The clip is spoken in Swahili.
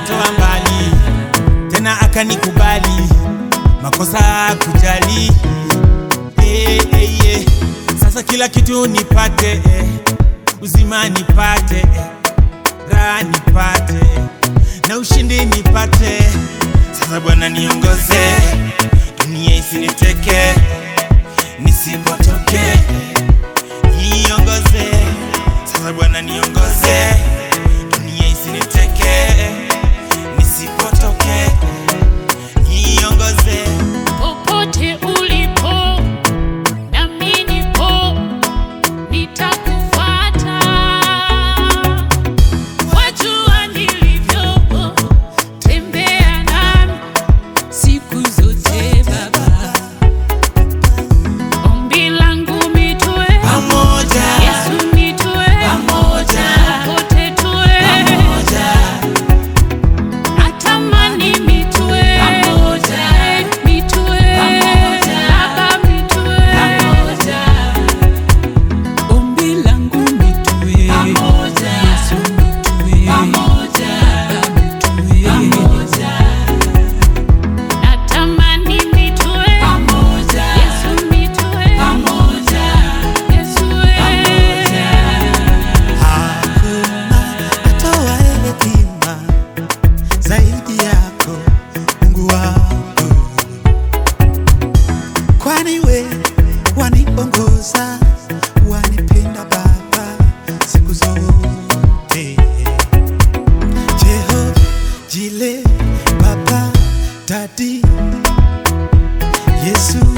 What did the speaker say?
akanitoa mbali tena akanikubali makosa kujali eh, eh, eh. Sasa kila kitu nipate eh. uzima nipate eh. raha nipate na ushindi nipate. Sasa Bwana niongoze, dunia isiniteke, nisipotoke niongoze. Sasa Bwana niongoze, dunia isiniteke, nisipotoke niongoze. Popote ulipo nami nipo, nitakufuata. Wajua nilivyo, tembea nami siku zote Baba. Ombi langu mitue, Pamoja, Yesu mitue, Pamoja. popote tue, natamani mitue, mitue, Baba mitue, ombi langu mitue, Yesu mitue, Baba mitue, natamani mitue, Yesu mitue, Yesu Hakuna atoaye hekima zaidi yako Mungu wangu, kwani we waniongoza, wanipenda Baba siku zote. Jehova Jile, Baba Dadi, Yesu